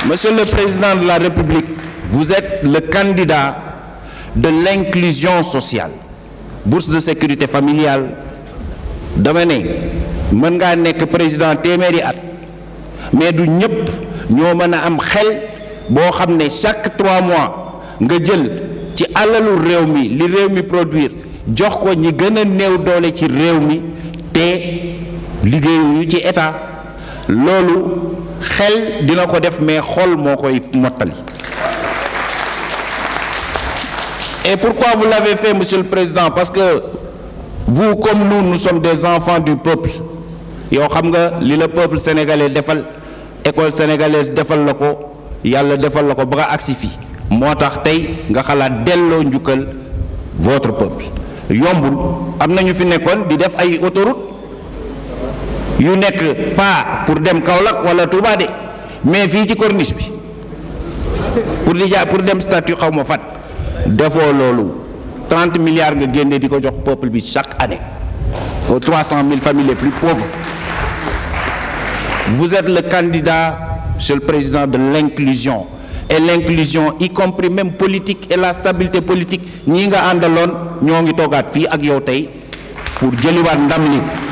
Monsieur le Président de la République, vous êtes le candidat de l'inclusion sociale. Bourse de sécurité familiale dama ne mën ngaa nekk président téeméeri at mais du ñëpp ñoo mën a am xel boo xam ne chaque trois mois nga jël ci alalu réew mi li réew mi produire jox ko ñi gën a néew doole ci réew mi te liggéeyu ci état loolu xel dina ko def mais xol moo koy mottali et pourquoi vous l'avez fait monsieur le président parce que vous comme nous nous sommes des enfants du peuple yow xam nga li la peuple sénégalais defal école sénégalaise defal la ko yàlla defal la ko ba nga agsi fi moo tax tey nga xalaat delloo njukkal votre peuple yombul am na ñu fi nekkoon di def ay autoroute yu nekk pas pour dem Kaolack wala Touba de mais fii ci corniche bi pour di jaay pour dem statut xaw ma fat defoo loolu 30 milliards nga génne di ko jox peuple bi chaque année aux 300 000 familles les plus pauvres vous êtes le candidat monsieur le président de l'inclusion et l'inclusion y compris même politique et la stabilité politique ñii nga àndaloon ñoo ngi toogaat fii ak yow tey pour jëliwaat ndam li